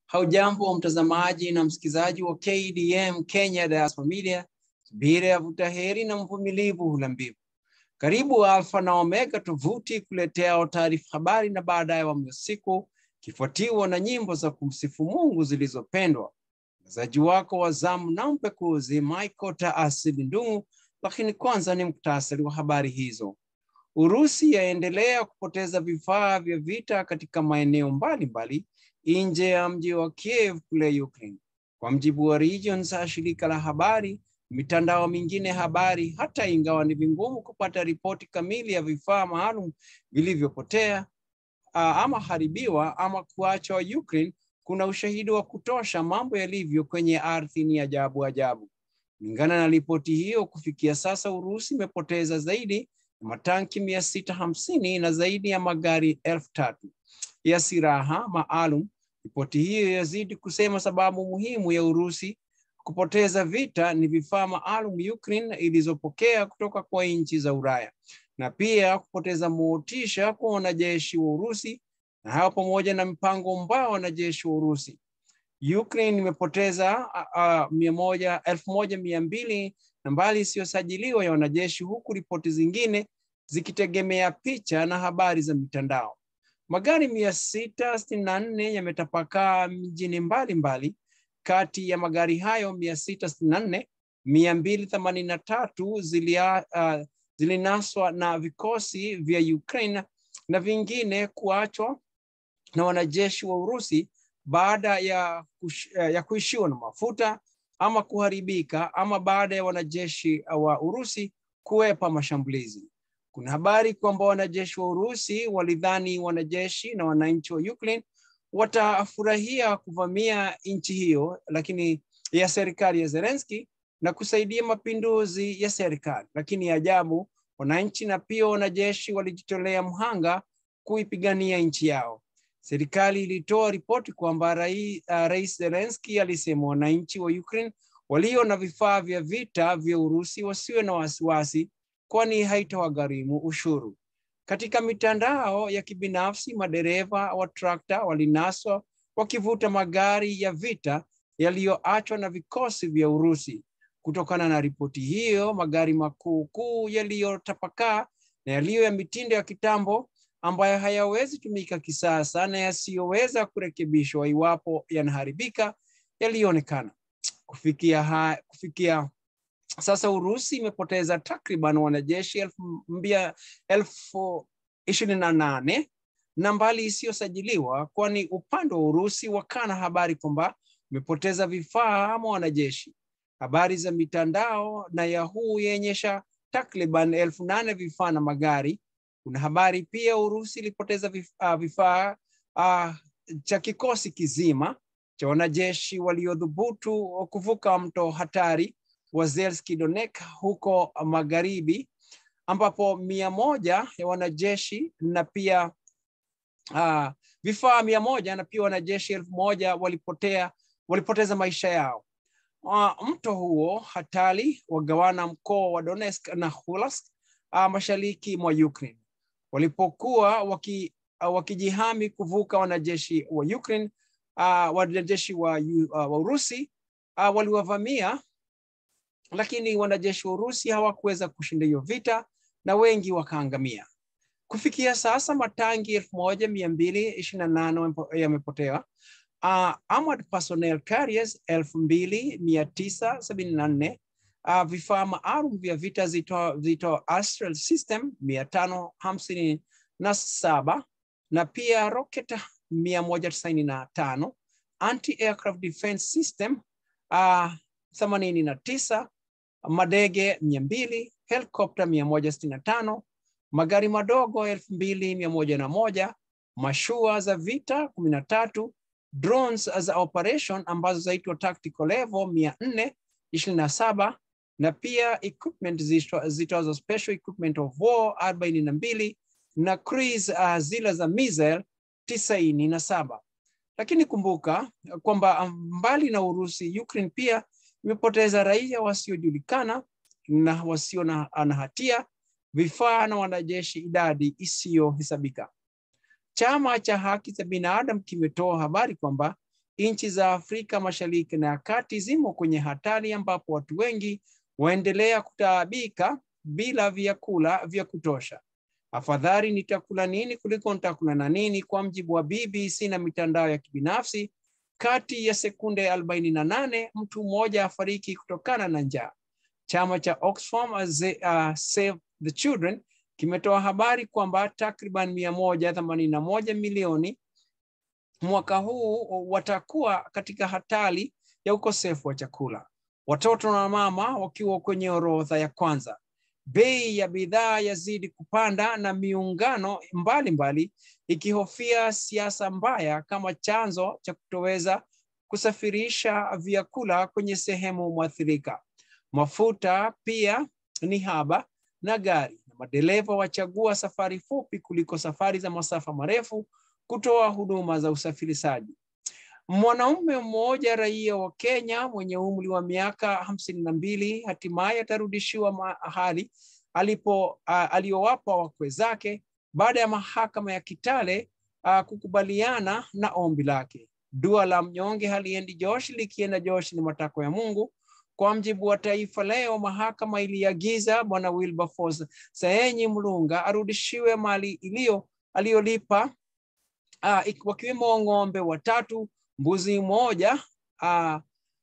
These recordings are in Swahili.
Haujambo mtazamaji na msikilizaji wa KDM Kenya Diaspora Media, subira ya vuta heri na mvumilivu hula mbivu. Karibu Alfa na Omega, tovuti kuletea taarifa habari na baadaye wa usiku, kifuatiwa na nyimbo za kumsifu Mungu zilizopendwa. Mchezaji wako wa zamu na mpekuzi Michael Taasili Ndung'u, lakini kwanza ni muktasari wa habari hizo. Urusi yaendelea kupoteza vifaa vya vita katika maeneo mbalimbali nje ya mji wa Kiev kule Ukraine. Kwa mjibu wa Regions, shirika la habari, mitandao mingine habari, hata ingawa ni vingumu kupata ripoti kamili ya vifaa maalum vilivyopotea ama haribiwa ama kuachwa Ukraine, kuna ushahidi wa kutosha mambo yalivyo kwenye ardhi ni ajabu ajabu. Kulingana na ripoti hiyo, kufikia sasa Urusi imepoteza zaidi ya matanki mia sita hamsini na zaidi ya magari elfu tatu ya silaha maalum. Ripoti hiyo yazidi kusema sababu muhimu ya Urusi kupoteza vita ni vifaa maalum Ukraine ilizopokea kutoka kwa nchi za Ulaya na pia kupoteza motisha kwa wanajeshi wa Urusi na hayo pamoja na mpango mbaya wa wanajeshi wa Urusi. Ukraine imepoteza uh, mia moja, elfu moja mia mbili na mbali isiyosajiliwa ya wanajeshi huku ripoti zingine zikitegemea picha na habari za mitandao. Magari mia sita sitini na nne yametapakaa mjini mbalimbali. Kati ya magari hayo mia sita sitini na nne mia mbili themanini na tatu zilia, uh, zilinaswa na vikosi vya Ukraine na vingine kuachwa na wanajeshi wa Urusi baada ya, kush, ya kuishiwa na mafuta ama kuharibika ama baada ya wanajeshi wa Urusi kuwepa mashambulizi. Kuna habari kwamba wanajeshi wa Urusi walidhani wanajeshi na wananchi wa Ukraine watafurahia kuvamia nchi hiyo lakini ya serikali ya Zelensky na kusaidia mapinduzi ya serikali, lakini ajabu, wananchi na pia wanajeshi walijitolea mhanga kuipigania nchi yao. Serikali ilitoa ripoti kwamba rai, uh, Rais Zelensky alisema wananchi wa Ukraine walio na vifaa vya vita vya Urusi wasiwe na wasiwasi kwani haitawagharimu ushuru. Katika mitandao ya kibinafsi, madereva wa trakta walinaswa wakivuta magari ya vita yaliyoachwa na vikosi vya Urusi. Kutokana na ripoti hiyo, magari makuu kuu yaliyotapakaa na yaliyo ya mitindo ya kitambo ambayo hayawezi tumika kisasa na yasiyoweza kurekebishwa iwapo yanaharibika yalionekana. Kufikia, ha, kufikia sasa Urusi imepoteza takriban wanajeshi elfu, mbia, elfu ishirini na nane na mbali isiyosajiliwa, kwani upande wa Urusi wakana habari kwamba umepoteza vifaa ama wanajeshi. Habari za mitandao na Yahoo yaonyesha takriban elfu nane vifaa na magari. Kuna habari pia Urusi ilipoteza vifaa, vifaa uh, cha kikosi kizima cha wanajeshi waliodhubutu kuvuka mto hatari wa Zelski Donek huko magharibi, ambapo mia moja ya wanajeshi na pia uh, vifaa mia moja na pia wanajeshi elfu moja walipotea, walipoteza maisha yao. Uh, mto huo hatari wagawana mkoa wa Donetsk na Luhansk uh, mashariki mwa Ukraine. Walipokuwa waki, uh, wakijihami kuvuka, wanajeshi wa Ukraine uh, wanajeshi wa, uh, wa Urusi uh, waliwavamia lakini wanajeshi wa Urusi hawakuweza kushinda hiyo vita na wengi wakaangamia. Kufikia sasa matangi elfu moja mia mbili ishirini na nane yamepotea. Uh, armored personnel carriers elfu mbili mia tisa sabini na nne uh, vifaa maalum vya vita zito, zito Astral system mia tano hamsini na saba na pia rocket mia moja tisaini na tano anti-aircraft defense system uh, themanini na tisa madege mia mbili helikopta mia moja sitini na tano magari madogo elfu mbili mia moja na moja mashua za vita kumi na tatu drones za operation ambazo zaitwa tactical level mia nne ishirini na saba na pia equipment zitwazo special equipment of war arobaini na mbili na cruise uh, zile za missile tisaini na saba lakini kumbuka kwamba mbali na Urusi, Ukraine pia imepoteza raia wasiojulikana na wasio na, na hatia, vifaa na wanajeshi, idadi isiyohesabika. Chama cha haki za binadamu kimetoa habari kwamba nchi za Afrika Mashariki na ya Kati zimo kwenye hatari ambapo watu wengi waendelea kutaabika bila vyakula vya kutosha. Afadhali nitakula nini kuliko nitakula na nini, kwa mjibu wa BBC na mitandao ya kibinafsi. Kati ya sekunde arobaini na nane mtu mmoja afariki kutokana na njaa. Chama cha Oxfam uh, Save the Children kimetoa habari kwamba takriban mia moja themanini na moja milioni mwaka huu watakuwa katika hatari ya ukosefu wa chakula, watoto na mama wakiwa kwenye orodha ya kwanza. Bei ya bidhaa yazidi kupanda na miungano mbalimbali ikihofia siasa mbaya kama chanzo cha kutoweza kusafirisha vyakula kwenye sehemu mwathirika. Mafuta pia ni haba na gari na madereva wachagua safari fupi kuliko safari za masafa marefu kutoa huduma za usafirishaji. Mwanaume mmoja raia wa Kenya mwenye umri wa miaka hamsini na mbili hatimaye atarudishiwa mahali alipo uh, aliyowapa wakwe zake baada ya mahakama ya Kitale uh, kukubaliana na ombi lake. Dua la mnyonge haliendi Josh, likienda Josh ni matakwa ya Mungu. Kwa mjibu wa Taifa Leo, mahakama iliagiza bwana Wilberforce Saenyi Mlunga arudishiwe mali iliyo aliyolipa uh, wakiwemo ng'ombe watatu, mbuzi moja uh,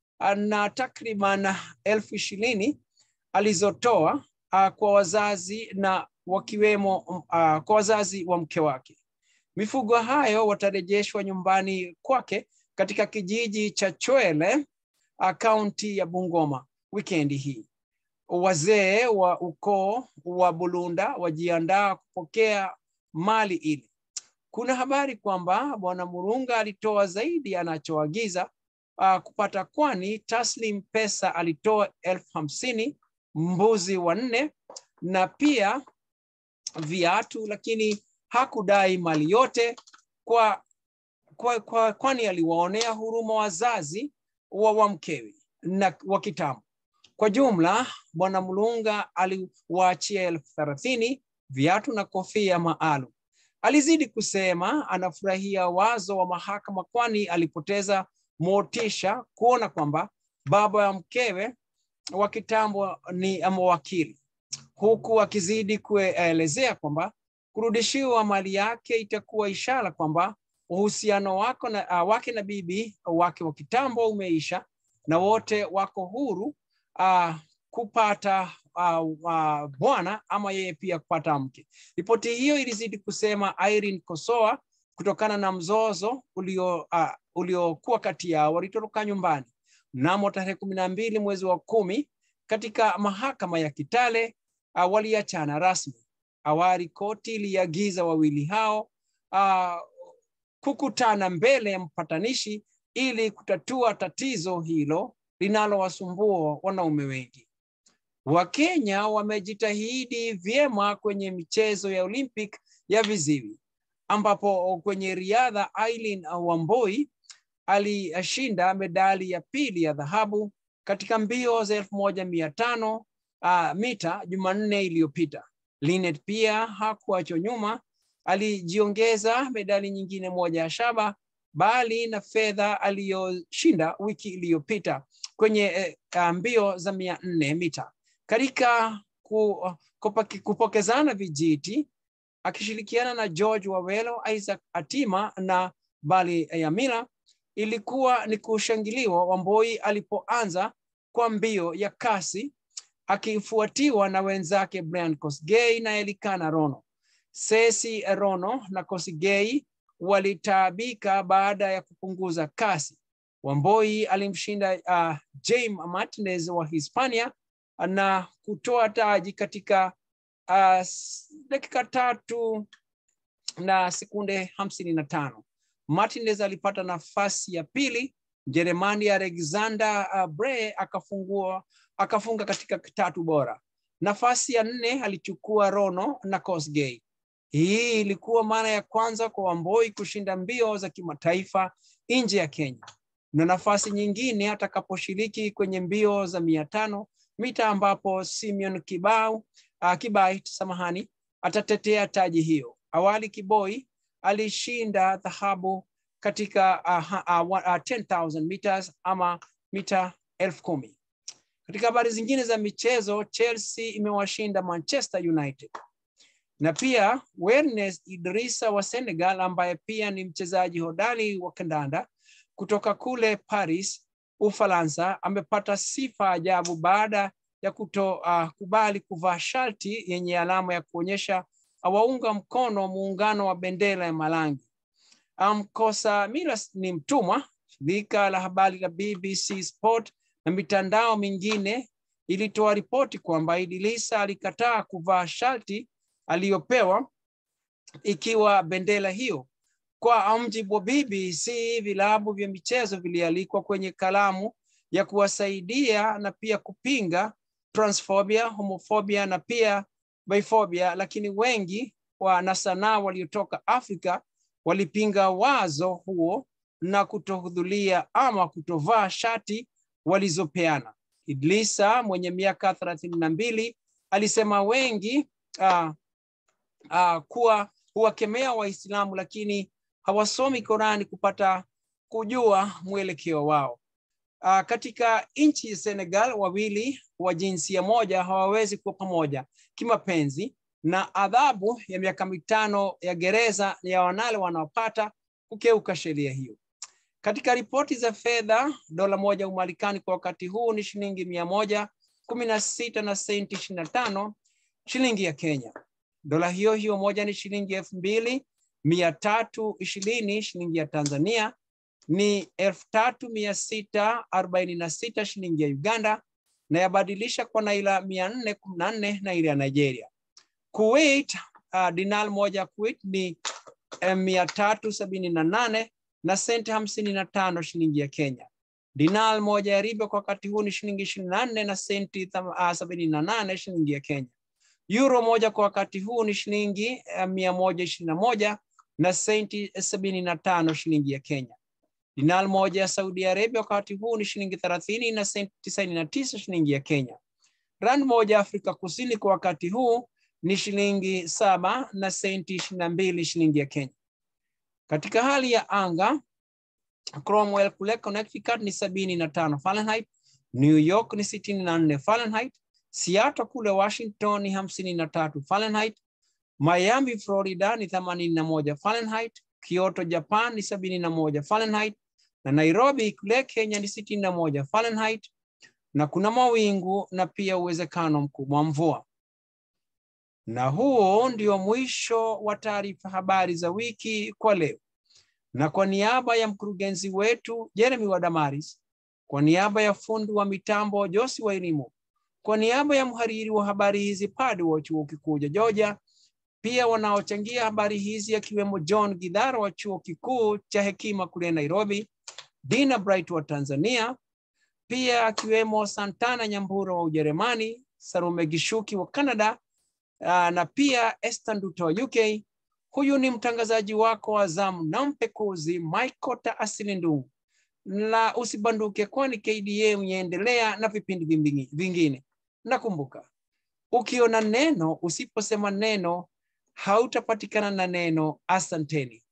na takriban elfu ishirini alizotoa uh, kwa wazazi na wakiwemo uh, kwa wazazi wa mke wake. Mifugo hayo watarejeshwa nyumbani kwake katika kijiji cha Chwele kaunti ya Bungoma wikendi hii. Wazee wa ukoo wa Bulunda wajiandaa kupokea mali ile. Kuna habari kwamba bwana Murunga alitoa zaidi anachoagiza uh, kupata, kwani taslim pesa alitoa elfu hamsini mbuzi wanne na pia viatu, lakini hakudai mali yote kwa, kwa, kwa, kwani aliwaonea huruma wazazi wa, wa mkewe na wa kitambo. Kwa jumla, bwana Mlunga aliwaachia elfu thelathini viatu na kofia maalum. Alizidi kusema anafurahia wazo wa mahakama, kwani alipoteza motisha kuona kwamba baba ya mkewe wa kitambo ni mawakili, huku akizidi kuelezea kwamba kurudishiwa mali yake itakuwa ishara kwamba uhusiano wako na, uh, wake na bibi wake wa kitambo umeisha na wote wako huru uh, kupata uh, uh, bwana ama yeye pia kupata mke. Ripoti hiyo ilizidi kusema Irene Kosoa, kutokana na mzozo ulio uh, uliokuwa kati yao, walitoroka nyumbani mnamo tarehe kumi na mbili mwezi wa kumi katika mahakama ya Kitale. Uh, waliachana rasmi. Awali koti iliagiza wawili hao uh, kukutana mbele ya mpatanishi ili kutatua tatizo hilo linalowasumbua wanaume wengi. Wakenya wamejitahidi vyema kwenye michezo ya Olympic ya viziwi ambapo kwenye riadha Aileen Wamboi alishinda medali ya pili ya dhahabu katika mbio za elfu moja mia tano uh, mita Jumanne iliyopita. Linet pia hakuachwa nyuma, alijiongeza medali nyingine moja ya shaba bali na fedha aliyoshinda wiki iliyopita kwenye uh, mbio za mia nne mita katika ku, kupaki, kupokezana vijiti akishirikiana na George Wawelo, Isaac Atima na Bali Yamila. Ilikuwa ni kushangiliwa Wamboi alipoanza kwa mbio ya kasi akifuatiwa na wenzake Brian Kosgei na Elikana Rono. Sesi Rono na Kosgei walitaabika baada ya kupunguza kasi. Wamboi alimshinda uh, Jaime Martinez wa Hispania na kutoa taji katika uh, dakika tatu na sekunde hamsini na tano. Martinez alipata nafasi ya pili. Mjerumani Alexander uh, Bre akafungua akafunga katika tatu bora. Nafasi ya nne alichukua Rono na Kosgei. Hii ilikuwa mara ya kwanza kwa Wamboi kushinda mbio za kimataifa nje ya Kenya, na nafasi nyingine atakaposhiriki kwenye mbio za mia tano mita ambapo Simeon Kibau uh, Kibai samahani, atatetea taji hiyo. Awali Kiboi alishinda dhahabu katika uh, uh, uh, 10,000 meters ama mita elfu kumi. Katika habari zingine za michezo, Chelsea imewashinda Manchester United na pia Wernes Idrissa wa Senegal ambaye pia ni mchezaji hodari wa kandanda kutoka kule Paris, Ufaransa, amepata sifa ajabu baada ya kutokubali uh, kuvaa shati yenye alama ya kuonyesha awaunga mkono muungano wa bendera ya Malangi. Mkosa Milas ni mtumwa. Shirika la habari la BBC Sport na mitandao mingine ilitoa ripoti kwamba Idrissa alikataa kuvaa shati aliyopewa ikiwa bendera hiyo. Kwa mjibu wa BBC, vilabu vya michezo vilialikwa kwenye kalamu ya kuwasaidia na pia kupinga transphobia, homofobia na pia bifobia, lakini wengi wanasanaa waliotoka Afrika walipinga wazo huo na kutohudhuria ama kutovaa shati walizopeana. Idrissa mwenye miaka thelathini na mbili alisema wengi uh, uh, kuwa huwakemea Waislamu lakini hawasomi Korani kupata kujua mwelekeo wao. Uh, katika nchi ya Senegal, wawili wa jinsia moja hawawezi kuwa pamoja kimapenzi, na adhabu ya miaka mitano ya gereza ya wanale wanaopata kukeuka sheria hiyo. Katika ripoti za fedha, dola moja Umarekani kwa wakati huu ni shilingi mia moja kumi na sita na senti ishirini na tano shilingi ya Kenya. Dola hiyo hiyo moja ni shilingi elfu mbili mia tatu ishirini shilingi ya Tanzania ni elfu tatu mia sita arobaini na sita shilingi ya Uganda na yabadilisha kwa naira mia nne kumi na nne naira ya Nigeria. Kuwait, uh, dinar moja Kuwait ni eh, mia tatu sabini na nane na senti hamsini na tano shilingi ya Kenya. Dinar moja ya riba kwa wakati huu ni shilingi ishirini na nne na senti uh, sabini na nane shilingi ya Kenya. Euro moja kwa wakati huu ni shilingi uh, mia moja ishirini na moja na senti sabini na tano shilingi ya Kenya. Dinar moja ya Saudi Arabia wakati huu ni shilingi thelathini na senti tisaini na tisa shilingi ya Kenya. Rand moja ya Afrika Kusini kwa wakati huu ni shilingi saba na senti ishirini na mbili shilingi ya Kenya. Katika hali ya anga, Cromwell kule Connecticut ni sabini na tano Fahrenheit, New York ni sitini na nne Fahrenheit, Seattle kule Washington ni hamsini na tatu Fahrenheit, Miami Florida ni themanini na moja Fahrenheit, Kyoto Japan ni sabini na moja Fahrenheit na Nairobi kule Kenya ni sitini na moja Fahrenheit na kuna mawingu na pia uwezekano mkubwa wa mvua. Na huo ndio mwisho wa taarifa habari za wiki kwa leo. Na kwa niaba ya mkurugenzi wetu Jeremy Wadamaris, kwa niaba ya fundi wa mitambo Josi Wairimu, kwa niaba ya mhariri wa habari hizi Padi wa chuo kikuu cha Georgia, pia wanaochangia habari hizi akiwemo John Gidhara wa chuo kikuu cha Hekima kule Nairobi, Dina Bright wa Tanzania, pia akiwemo Santana Nyambura wa Ujerumani, Sarume Gishuki wa Canada, uh, na pia Esther Nduta wa UK. Huyu ni mtangazaji wako wa zamu na mpekuzi Michael Taasili Ndungu, na usibanduke, kwani KDA unaendelea na vipindi vingine. Nakumbuka, ukiona neno usiposema neno hautapatikana na neno. Asanteni.